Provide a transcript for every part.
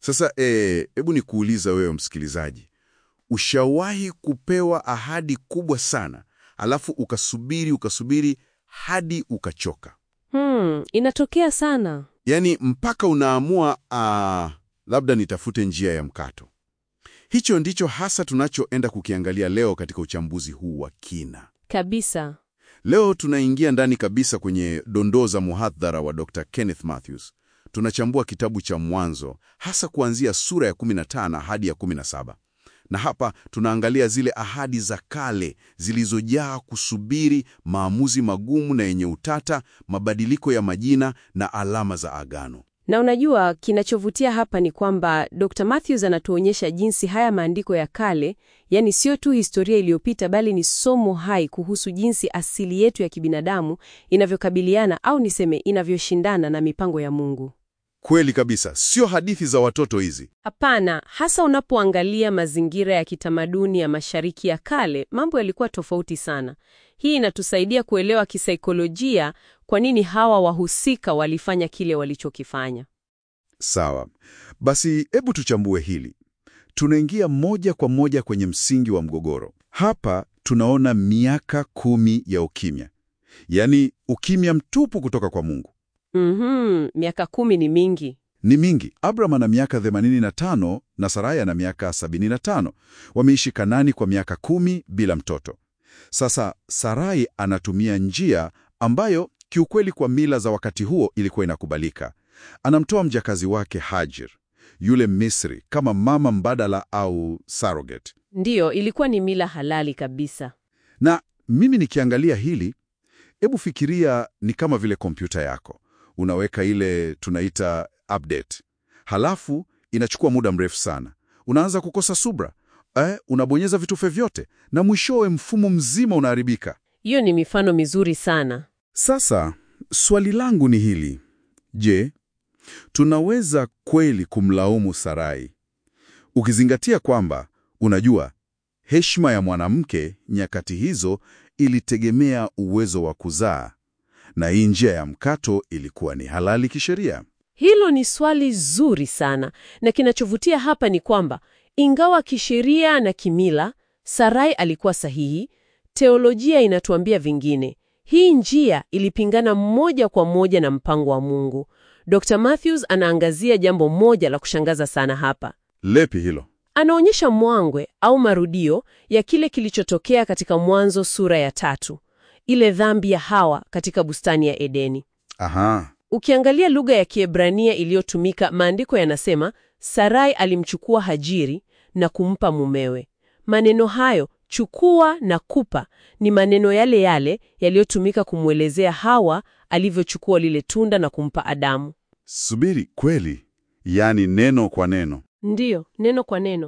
Sasa hebu e, nikuuliza wewe msikilizaji, ushawahi kupewa ahadi kubwa sana alafu ukasubiri ukasubiri hadi ukachoka? Hmm, inatokea sana. Yaani mpaka unaamua ah, labda nitafute njia ya mkato. Hicho ndicho hasa tunachoenda kukiangalia leo katika uchambuzi huu wa kina. Kabisa. Leo tunaingia ndani kabisa kwenye dondoo za muhadhara wa Dr. Kenneth Mathews. Tunachambua kitabu cha Mwanzo hasa kuanzia sura ya 15 hadi ya 17. Na hapa tunaangalia zile ahadi za kale zilizojaa kusubiri, maamuzi magumu na yenye utata, mabadiliko ya majina na alama za agano. Na unajua kinachovutia hapa ni kwamba Dr. Matthews anatuonyesha jinsi haya maandiko ya kale, yani sio tu historia iliyopita, bali ni somo hai kuhusu jinsi asili yetu ya kibinadamu inavyokabiliana au niseme inavyoshindana na mipango ya Mungu. Kweli kabisa, sio hadithi za watoto hizi. Hapana, hasa unapoangalia mazingira ya kitamaduni ya Mashariki ya Kale, mambo yalikuwa tofauti sana. Hii inatusaidia kuelewa kisaikolojia kwa nini hawa wahusika walifanya kile walichokifanya. Sawa, basi hebu tuchambue hili. Tunaingia moja kwa moja kwenye msingi wa mgogoro. Hapa tunaona miaka kumi ya ukimya, yaani ukimya mtupu kutoka kwa Mungu. Mhm, miaka kumi ni mingi. Ni mingi. Abraham ana miaka 85 na Sarai ana miaka 75. Wameishi Kanani kwa miaka kumi bila mtoto. Sasa Sarai anatumia njia ambayo kiukweli kwa mila za wakati huo ilikuwa inakubalika. Anamtoa mjakazi wake Hajir, yule Misri, kama mama mbadala au surrogate. Ndiyo, ilikuwa ni mila halali kabisa. Na mimi nikiangalia hili, hebu fikiria ni kama vile kompyuta yako. Unaweka ile tunaita update, halafu inachukua muda mrefu sana, unaanza kukosa subra eh, unabonyeza vitufe vyote na mwishowe mfumo mzima unaharibika. Hiyo ni mifano mizuri sana. Sasa swali langu ni hili: je, tunaweza kweli kumlaumu Sarai ukizingatia kwamba unajua heshima ya mwanamke nyakati hizo ilitegemea uwezo wa kuzaa na hii njia ya mkato ilikuwa ni halali kisheria? Hilo ni swali zuri sana, na kinachovutia hapa ni kwamba ingawa kisheria na kimila Sarai alikuwa sahihi, teolojia inatuambia vingine. Hii njia ilipingana moja kwa moja na mpango wa Mungu. Dr. Matthews anaangazia jambo moja la kushangaza sana hapa. Lepi hilo? Anaonyesha mwangwe au marudio ya kile kilichotokea katika Mwanzo sura ya tatu, ile dhambi ya Hawa katika bustani ya Edeni. Aha, Ukiangalia lugha ya Kiebrania iliyotumika, maandiko yanasema Sarai alimchukua Hajiri na kumpa mumewe. Maneno hayo chukua na kupa ni maneno yale yale yaliyotumika kumwelezea Hawa alivyochukua lile tunda na kumpa Adamu. subiri, kweli? Yaani neno kwa neno? Ndiyo, neno kwa neno.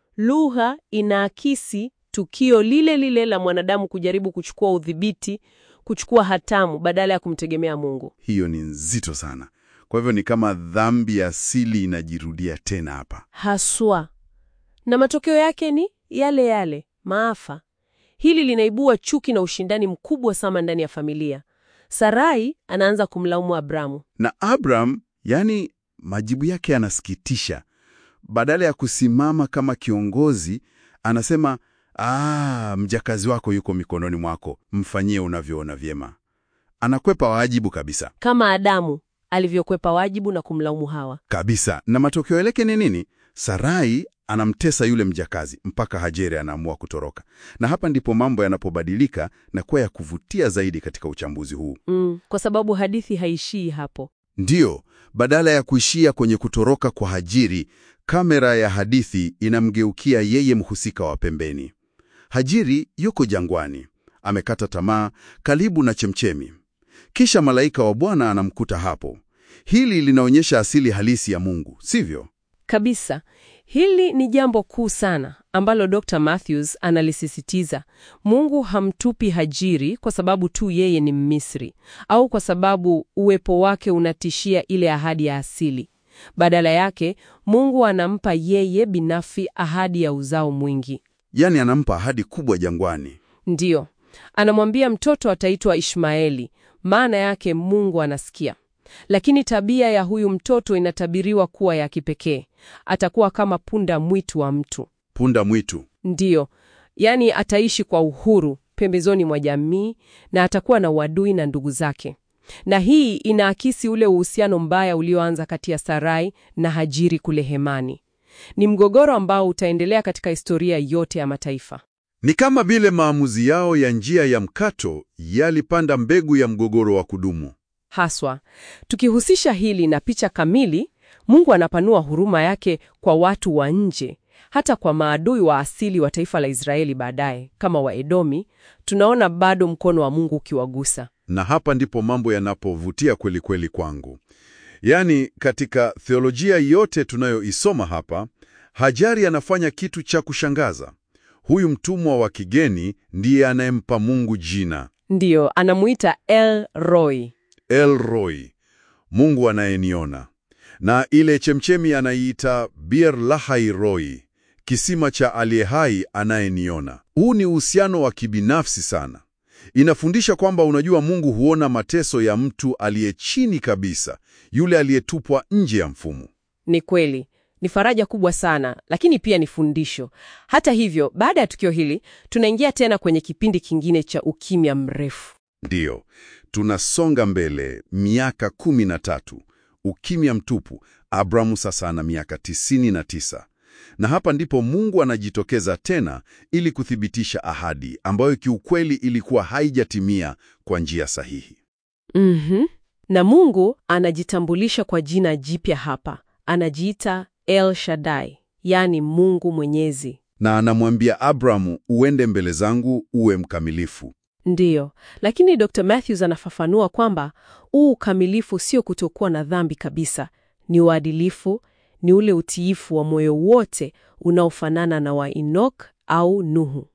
Lugha inaakisi tukio lile lile la mwanadamu kujaribu kuchukua udhibiti, kuchukua hatamu badala ya kumtegemea Mungu. Hiyo ni nzito sana. Kwa hivyo ni kama dhambi ya asili inajirudia tena hapa. Haswa. Na matokeo yake ni yale yale, maafa. Hili linaibua chuki na ushindani mkubwa sana ndani ya familia. Sarai anaanza kumlaumu Abramu. Na Abraham, yani majibu yake yanasikitisha. Badala ya kusimama kama kiongozi, anasema ah, mjakazi wako yuko mikononi mwako, mfanyie unavyoona vyema. Anakwepa wajibu kabisa Kama Adamu alivyokwepa wajibu na kumlaumu Hawa. kabisa. Na matokeo yake ni nini? Sarai anamtesa yule mjakazi mpaka Hajeri anaamua kutoroka. Na hapa ndipo mambo yanapobadilika na kuwa ya kuvutia zaidi katika uchambuzi huu. Mm, kwa sababu hadithi haishii hapo. Ndiyo, badala ya kuishia kwenye kutoroka kwa Hajiri, kamera ya hadithi inamgeukia yeye mhusika wa pembeni. Hajiri yuko jangwani, amekata tamaa, karibu na chemchemi. Kisha malaika wa Bwana anamkuta hapo. Hili linaonyesha asili halisi ya Mungu, sivyo? Kabisa. Hili ni jambo kuu sana ambalo Dr. Matthews analisisitiza. Mungu hamtupi Hajiri kwa sababu tu yeye ni Mmisri au kwa sababu uwepo wake unatishia ile ahadi ya asili. Badala yake, Mungu anampa yeye binafsi ahadi ya uzao mwingi. Yaani anampa ahadi kubwa jangwani. Ndiyo, anamwambia mtoto ataitwa Ishmaeli, maana yake Mungu anasikia. Lakini tabia ya huyu mtoto inatabiriwa kuwa ya kipekee. Atakuwa kama punda mwitu wa mtu. Punda mwitu. Ndiyo, yaani ataishi kwa uhuru pembezoni mwa jamii na atakuwa na uadui na ndugu zake. Na hii inaakisi ule uhusiano mbaya ulioanza kati ya Sarai na Hajiri kule hemani. Ni mgogoro ambao utaendelea katika historia yote ya mataifa. Ni kama vile maamuzi yao ya njia ya mkato yalipanda mbegu ya mgogoro wa kudumu. Haswa, tukihusisha hili na picha kamili, Mungu anapanua huruma yake kwa watu wa nje, hata kwa maadui wa asili wa taifa la Israeli baadaye, kama Waedomi, tunaona bado mkono wa Mungu ukiwagusa. Na hapa ndipo mambo yanapovutia kweli kweli kwangu. Yaani, katika theolojia yote tunayoisoma hapa, Hajari anafanya kitu cha kushangaza. Huyu mtumwa wa kigeni ndiye anayempa Mungu jina Ndiyo, anamuita El Roy. El Roy, Mungu anayeniona, na ile chemchemi anaiita Bir Lahai Roy, kisima cha aliye hai anayeniona. Huu ni uhusiano wa kibinafsi sana. Inafundisha kwamba unajua, Mungu huona mateso ya mtu aliye chini kabisa, yule aliyetupwa nje ya mfumo. Ni kweli, ni faraja kubwa sana, lakini pia ni fundisho. Hata hivyo, baada ya tukio hili, tunaingia tena kwenye kipindi kingine cha ukimya mrefu. Ndiyo, tunasonga mbele miaka kumi na tatu, ukimya mtupu. Abramu sasa ana miaka tisini na tisa, na hapa ndipo Mungu anajitokeza tena ili kuthibitisha ahadi ambayo kiukweli ilikuwa haijatimia kwa njia sahihi. Mhm. Na Mungu anajitambulisha kwa jina jipya hapa, anajiita El Shaddai, yaani Mungu Mwenyezi. Na anamwambia Abramu, uende mbele zangu uwe mkamilifu. Ndiyo, lakini Dr. Matthews anafafanua kwamba huu ukamilifu sio kutokuwa na dhambi kabisa, ni uadilifu, ni ule utiifu wa moyo wote unaofanana na wa Enoch au Nuhu.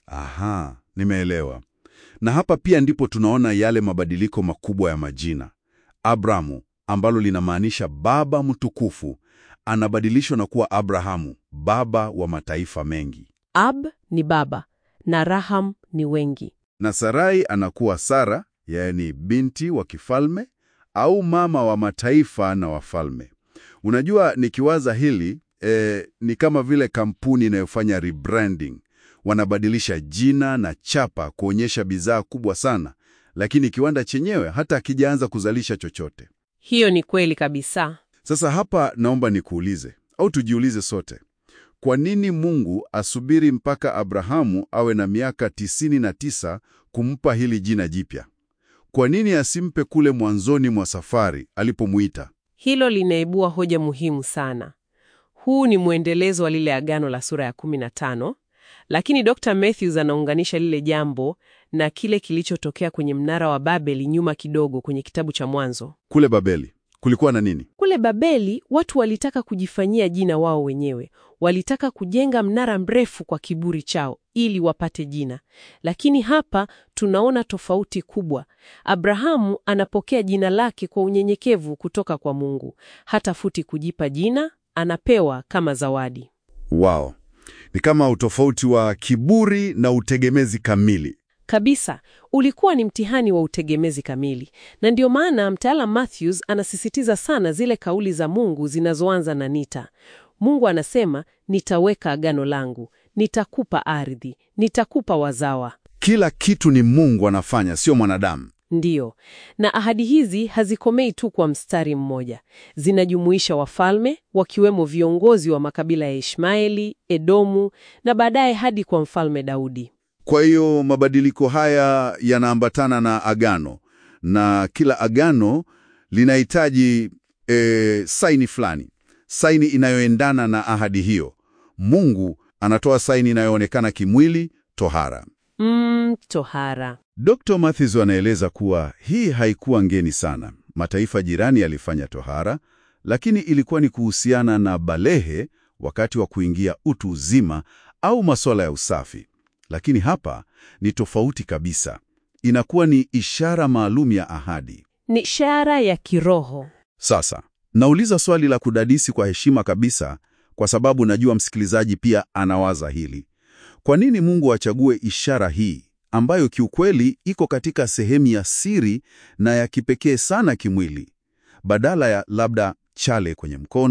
Aha, nimeelewa. Na hapa pia ndipo tunaona yale mabadiliko makubwa ya majina. Abramu ambalo linamaanisha baba mtukufu anabadilishwa na kuwa Abrahamu, baba wa mataifa mengi, Ab ni baba na Raham ni wengi. na Sarai anakuwa Sara, yaani binti wa kifalme au mama wa mataifa na wafalme. Unajua, nikiwaza hili eh, ni kama vile kampuni inayofanya rebranding. Wanabadilisha jina na chapa kuonyesha bidhaa kubwa sana, lakini kiwanda chenyewe hata hakijaanza kuzalisha chochote. Hiyo ni kweli kabisa. Sasa hapa naomba nikuulize au tujiulize sote, kwa nini Mungu asubiri mpaka Abrahamu awe na miaka tisini na tisa kumpa hili jina jipya? Kwa nini asimpe kule mwanzoni mwa safari alipomuita? Hilo linaibua hoja muhimu sana. Huu ni mwendelezo wa lile agano la sura ya 15, lakini Dr. Matthews anaunganisha lile jambo na kile kilichotokea kwenye mnara wa Babeli nyuma kidogo kwenye kitabu cha Mwanzo. Kule Babeli kulikuwa na nini? Kule Babeli watu walitaka kujifanyia jina wao wenyewe. Walitaka kujenga mnara mrefu kwa kiburi chao ili wapate jina. Lakini hapa tunaona tofauti kubwa. Abrahamu anapokea jina lake kwa unyenyekevu kutoka kwa Mungu. Hatafuti kujipa jina, anapewa kama zawadi. Wow, ni kama utofauti wa kiburi na utegemezi kamili. Kabisa, ulikuwa ni mtihani wa utegemezi kamili, na ndio maana mtaalam Matthews anasisitiza sana zile kauli za Mungu zinazoanza na nita. Mungu anasema, nitaweka agano langu, nitakupa ardhi, nitakupa wazawa. Kila kitu ni Mungu anafanya, sio mwanadamu. Ndiyo, na ahadi hizi hazikomei tu kwa mstari mmoja. Zinajumuisha wafalme, wakiwemo viongozi wa makabila ya Ishmaeli, Edomu na baadaye hadi kwa mfalme Daudi. Kwa hiyo mabadiliko haya yanaambatana na agano, na kila agano linahitaji e, saini fulani, saini inayoendana na ahadi hiyo. Mungu anatoa saini inayoonekana kimwili, tohara. Mm, tohara. Dr. Matthews anaeleza kuwa hii haikuwa ngeni sana. Mataifa jirani yalifanya tohara, lakini ilikuwa ni kuhusiana na balehe wakati wa kuingia utu uzima au masuala ya usafi. Lakini hapa ni tofauti kabisa. Inakuwa ni ishara maalum ya ahadi. Ni ishara ya kiroho. Sasa, nauliza swali la kudadisi kwa heshima kabisa kwa sababu najua msikilizaji pia anawaza hili. Kwa nini Mungu achague ishara hii ambayo kiukweli iko katika sehemu ya siri na ya kipekee sana kimwili, badala ya labda chale kwenye mkono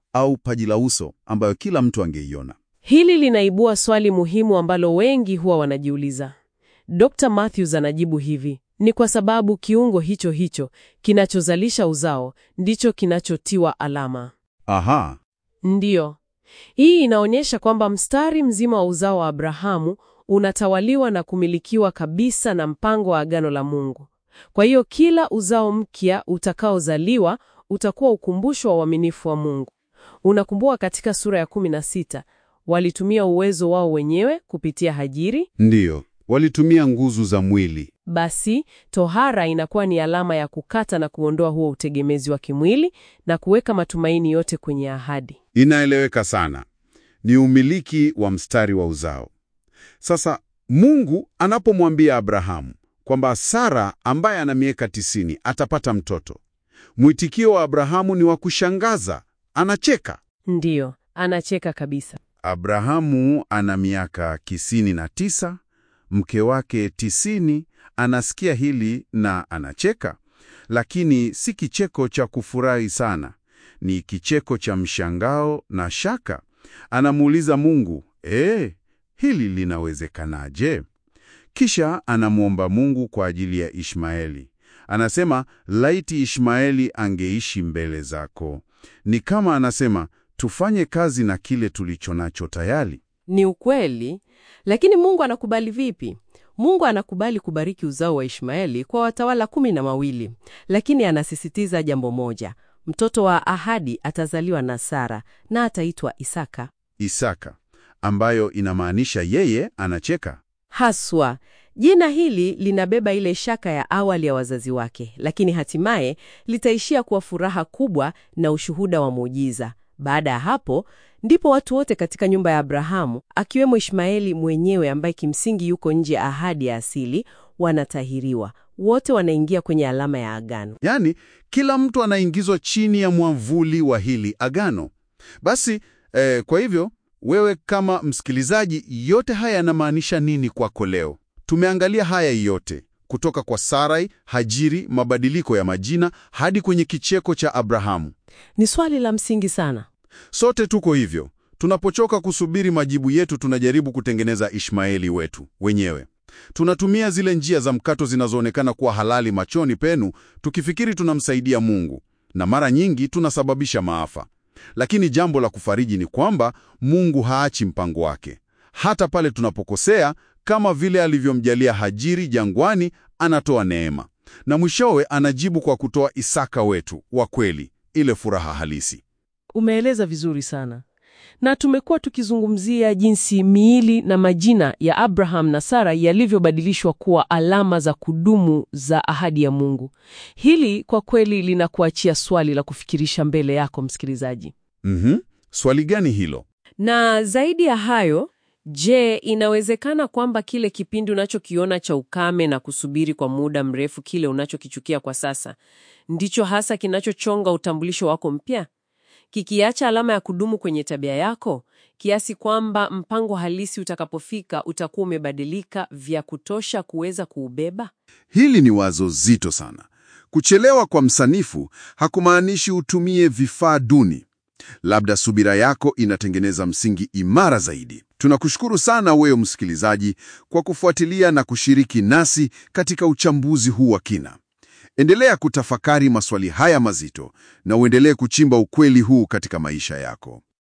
au paji la uso ambayo kila mtu angeiona. Hili linaibua swali muhimu ambalo wengi huwa wanajiuliza. Dr. Matthews anajibu hivi: ni kwa sababu kiungo hicho hicho kinachozalisha uzao ndicho kinachotiwa alama. Aha, Ndiyo, hii inaonyesha kwamba mstari mzima wa uzao wa Abrahamu unatawaliwa na kumilikiwa kabisa na mpango wa agano la Mungu. Kwa hiyo kila uzao mpya utakaozaliwa utakuwa ukumbusho wa uaminifu wa Mungu. Unakumbuka katika sura ya 16 walitumia uwezo wao wenyewe kupitia Hajiri. ndiyo, walitumia nguzu za mwili. Basi tohara inakuwa ni alama ya kukata na kuondoa huo utegemezi wa kimwili na kuweka matumaini yote kwenye ahadi. Inaeleweka sana, ni umiliki wa mstari wa uzao. Sasa Mungu anapomwambia Abrahamu kwamba Sara ambaye ana miaka tisini atapata mtoto, mwitikio wa Abrahamu ni wa kushangaza. Anacheka. Ndiyo, anacheka kabisa. Abrahamu ana miaka tisini na tisa, mke wake tisini, anasikia hili na anacheka, lakini si kicheko cha kufurahi sana, ni kicheko cha mshangao na shaka. Anamuuliza Mungu, ee, hili linawezekanaje? Kisha anamwomba Mungu kwa ajili ya Ishmaeli. Anasema, laiti Ishmaeli angeishi mbele zako. Ni kama anasema, tufanye kazi na kile tulicho nacho tayari. Ni ukweli, lakini Mungu anakubali vipi? Mungu anakubali kubariki uzao wa Ishmaeli kwa watawala kumi na mawili, lakini anasisitiza jambo moja: mtoto wa ahadi atazaliwa na Sara na ataitwa Isaka. Isaka, ambayo inamaanisha yeye anacheka. Haswa jina hili linabeba ile shaka ya awali ya wazazi wake, lakini hatimaye litaishia kuwa furaha kubwa na ushuhuda wa muujiza. Baada ya hapo ndipo watu wote katika nyumba ya Abrahamu, akiwemo Ishmaeli mwenyewe ambaye kimsingi yuko nje ya ahadi ya asili, wanatahiriwa. Wote wanaingia kwenye alama ya agano. Yaani, kila mtu anaingizwa chini ya mwavuli wa hili agano. Basi eh, kwa hivyo wewe kama msikilizaji, yote haya yanamaanisha nini kwako leo? Tumeangalia haya yote kutoka kwa Sarai, Hajiri, mabadiliko ya majina hadi kwenye kicheko cha Abrahamu. Ni swali la msingi sana. Sote tuko hivyo. Tunapochoka kusubiri majibu yetu, tunajaribu kutengeneza Ishmaeli wetu wenyewe. Tunatumia zile njia za mkato zinazoonekana kuwa halali machoni penu, tukifikiri tunamsaidia Mungu, na mara nyingi tunasababisha maafa. Lakini jambo la kufariji ni kwamba Mungu haachi mpango wake. Hata pale tunapokosea, kama vile alivyomjalia Hajiri jangwani, anatoa neema, na mwishowe anajibu kwa kutoa Isaka wetu wa kweli, ile furaha halisi. Umeeleza vizuri sana, na tumekuwa tukizungumzia jinsi miili na majina ya Abraham na Sara yalivyobadilishwa kuwa alama za kudumu za ahadi ya Mungu. Hili kwa kweli linakuachia swali la kufikirisha mbele yako msikilizaji. Mhm. Swali gani hilo? Na zaidi ya hayo, je, inawezekana kwamba kile kipindi unachokiona cha ukame na kusubiri kwa muda mrefu, kile unachokichukia kwa sasa, ndicho hasa kinachochonga utambulisho wako mpya, kikiacha alama ya kudumu kwenye tabia yako, kiasi kwamba mpango halisi utakapofika utakuwa umebadilika vya kutosha kuweza kuubeba? Hili ni wazo zito sana. Kuchelewa kwa msanifu hakumaanishi utumie vifaa duni. Labda subira yako inatengeneza msingi imara zaidi. Tunakushukuru sana wewe msikilizaji kwa kufuatilia na kushiriki nasi katika uchambuzi huu wa kina. Endelea kutafakari maswali haya mazito na uendelee kuchimba ukweli huu katika maisha yako.